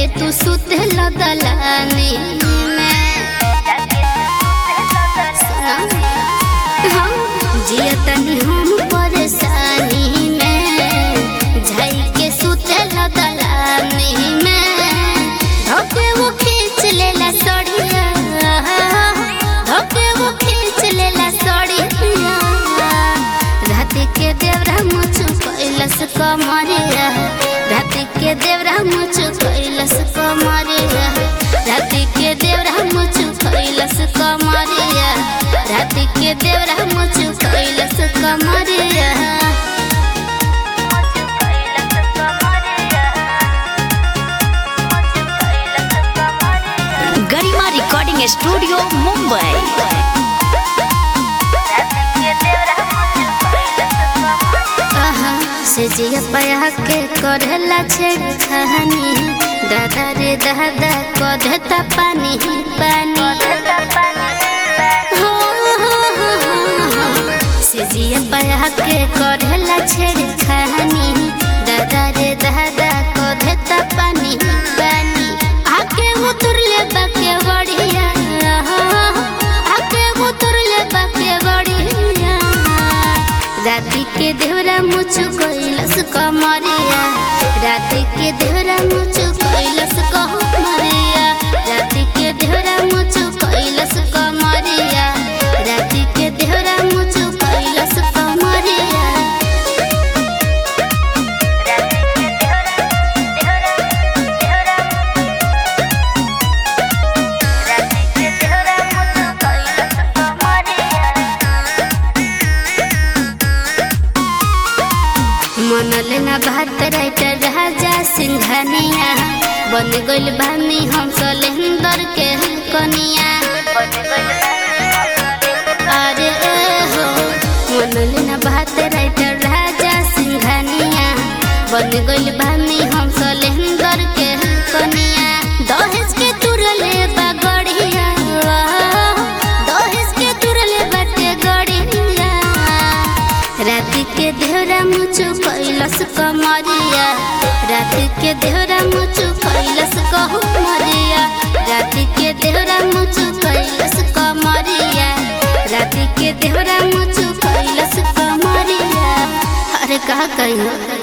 तू सुते लदलानी में हाँ, जिया तनी हम परेशानी में झाई के सुते लदलानी में धोके वो खींच लेला सड़िया धोके वो खींच लेला सड़िया रात के देवरा मुझ कैलस कमरिया रात के देवरा मुझ कैलस कमरिया रात के देवरा मुझ कैलस कमरिया रात के देवरा मुझ कैलस कमरिया गरिमा रिकॉर्डिंग स्टूडियो मुंबई आहा, से जिया पया के करेला छेड़ खानी दादा रे दादा कधता पानी पानी हो, हो, हो, हो। से जिया पया के करेला छेड़ खानी दादा रे दादा कधता पानी पानी आके उतर ले बाके बढ़िया आके उतर ले बाके बढ़िया राति के देवरा मुझ कैलस कमरिया राति के देवरा मुझ कैलस कमरिया राति के देवरा मुझ कैलस कमरिया राति के देवरा मुझ कैलस कमरिया मन लेना भात राइटर राजा सिंघानिया बन गइल बानी हम सलेंदर के कनिया अरे ए हो मन लेना भात राइटर राजा सिंघानिया बन गइल बानी हम सलेंदर के कनिया दहेज के तुरले बगड़िया दहेज के तुरले बाटे गड़िया राति के देहरा मुझ कैलस कमरिया राति के देहरा मुझ कैलस कहमरिया राति के देहरा मुझ कैलस कमरिया राति के देहरा मुझ कैलस कमरिया अरे कहा कही